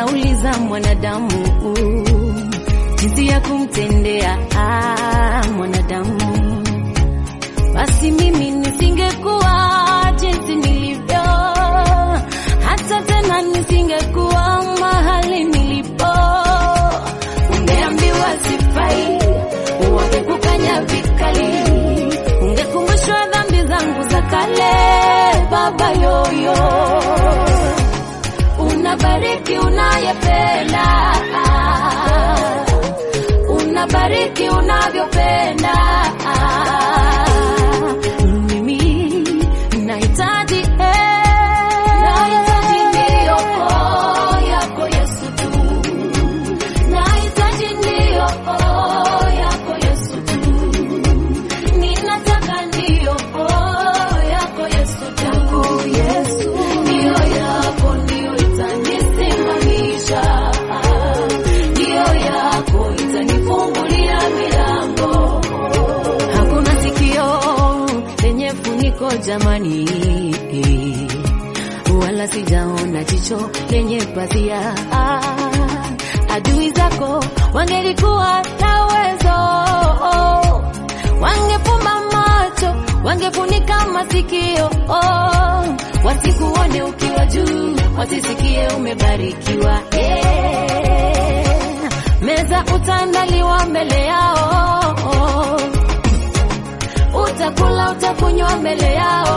nauliza mwanadamu jinsi ya kumtendea ah, mwanadamu basi mimi nisingekuwa jinsi nilivyo, hata tena nisingekuwa mahali nilipo. Ungeambiwa sifai, wangekukanya vikali, ungekumbushwa dhambi zangu za kale. Baba yoyo, unabariki unayependa, unabariki unavyopenda. Mimi nahitaji eh, nahitaji ndiyo oh, yako Yesu tu, nahitaji ndiyo oh, yako Yesu tu, ninataka ndiyo oh, yako Yesu tu, Yesu ndiyo yako ndiyo itanisimamisha, ndiyo yako itanifungulia milango Hakuna sikio lenye funiko jamani, wala sijaona jicho lenye pazia. Ah, Adui zako wangelikuwa na uwezo, wangefumba macho, wangefunika masikio, oh, wasikuone ukiwa juu, wasisikie umebarikiwa. Yeah. Meza utaandaliwa mbele yao utakula utakunywa mbele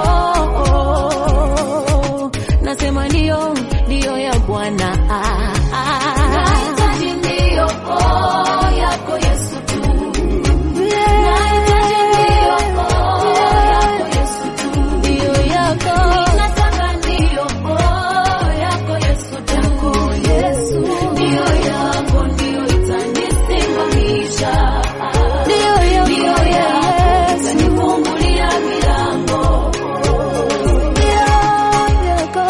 yao. Nasema ndio, ndio ya Bwana. Ah, ah. Nahitaji ndio oh, yako Yesu tu. Nahitaji ndio oh, yako Yesu tu. Ndio yako. Ninataka ndio oh, yako Yesu tu. Yesu. Ndio yako ndio itanisimamisha. Ndio yako. Ndio yako itanifungulia milango. Ndio yako.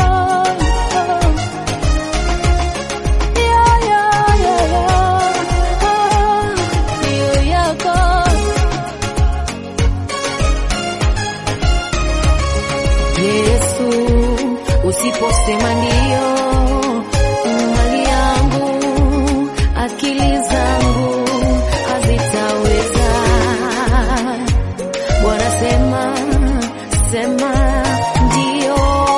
Ndio yako. Yesu, usiposema ndio, mali yangu, akili zangu hazitaweza. Bwana sema, sema ndio,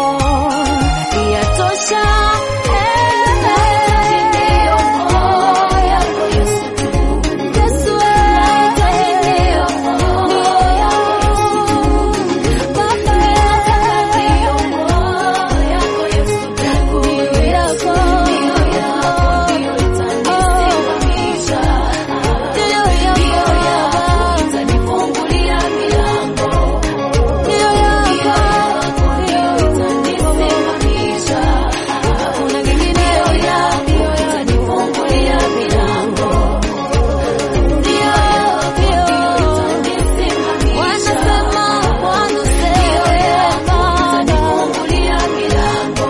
yatosha. Nahitaji ndio, oh, yako Yesu tu. Yesu, nahitaji ndio, ndio yako Yesu tu. Baba, nataka ndio, oh, yako Yesu tu. Ndio yako, ndio yako, ndio itanisimamisha. Ndio yako, itanifungulia milango. Ndio yako, ndio itanisimamisha. Hakuna kingine. Ndio yako, itanifungulia milango. Ndio yako, itanisimamisha. Wanasema, wanasema, itanifungulia milango.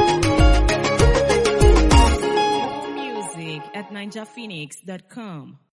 Music at ninjaphoenix.com.